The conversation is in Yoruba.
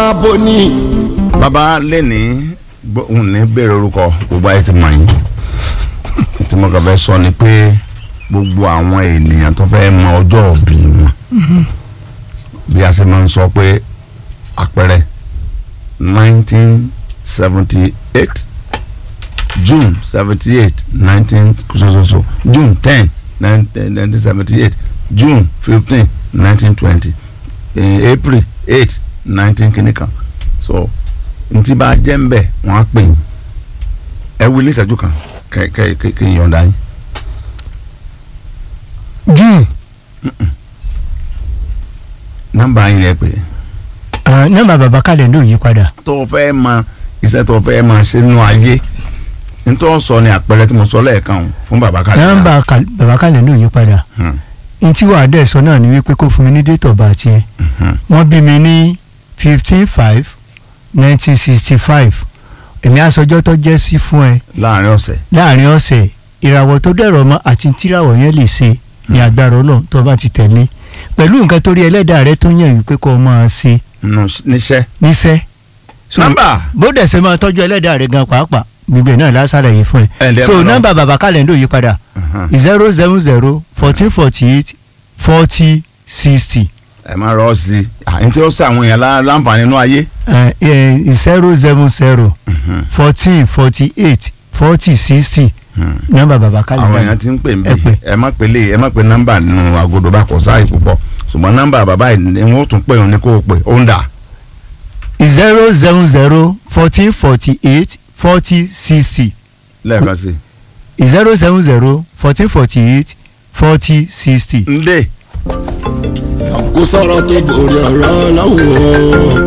abo ní. bàbá lẹ́ni òun ní bèrè orúkọ gbogbo ayé ti mọ̀ yín tí mo kàn fẹ́ sọ ni pé gbogbo àwọn ènìyàn tó fẹ́ mọ ọjọ́ òbí wọn bí a ṣe máa ń sọ pé àpẹẹrẹ nineteen seventy eight june seventy eight nineteen sososo june ten nineteen seventy eight june fifteen nineteen twenty april eight nineteen kìnìkan so ntí bá jẹ́ ń bẹ̀ wọ́n á pè yín ẹ wí ní ìṣẹ́jú kan kẹ kẹ kẹ kẹ yọ̀ǹda yín. june nọ́mbà yín lẹ pé ah, nọ́mbà bàbá kàlẹ́ndà ò yí padà tó o fẹ́ mọ iṣẹ́ tó o fẹ́ mọ ṣe nínú ayé nítorí sọ ni àpẹẹrẹ tí mo sọ lẹ́ẹ̀kan o fún bàbá kàlẹ́ nọ́mbà kal- bàbá kàlẹ́ndà ò yí padà ntí wàá dẹ̀ sọ náà ni wípé kó fún mi ní date of birth yẹn wọ́n bí mi ní fifteen five nineteen sixty five èmi àsọjọ́ tó jẹ́ sí fún ẹ láàrin ọ̀sẹ̀ láàrin ọ̀sẹ̀ ìràwọ̀ tó dẹ̀rọ̀ mọ́ àti tíràwọ̀ yẹn lè ṣe ní agbára ọlọ́run tó bá ti tẹ̀lé pẹ̀lú nǹkan tó rí ẹlẹ́dàá rẹ tó yàn wípé kó o máa ṣe nù níṣẹ́ níṣẹ́. So, nọ́mbà bó dẹ̀ ṣe máa tọ́jú ẹlẹ́dàá rẹ gan pàápàá gbogbo ẹ̀ náà lásàrà yìí fún Ẹ ẹ. ǹdẹ́ so mọ̀ lọ. nọ́mbà bàbá kàlẹ́ndò yí padà zero seven zero fourteen forty eight forty sixty ẹ máa rọ ọ sí i àyìn tí ó sọ àwọn èèyàn lá- láǹfààní inú ayé zero seven zero fourteen forty eight forty sixty nọ́mbà bàbá àwọn kàlẹ́ndò èèyàn ti ń pè ń ẹ pè. bí ẹ má pè lè ẹ má pè nọ́mbà nínú agodo bá kọ sáàyè púpọ̀ ṣùgbọ́n nọ́mbà bàbá yìí ni wọ́n tún pè òun ní kó o pè ó ń dà zero seven zero fourteen forty eight forty sixty lẹ́ẹ̀kan sí zero seven zero fourteen forty eight forty sixty. i. ń dè kò sọ̀rọ̀ tó borí ọ̀rọ̀ ọlọ́run o.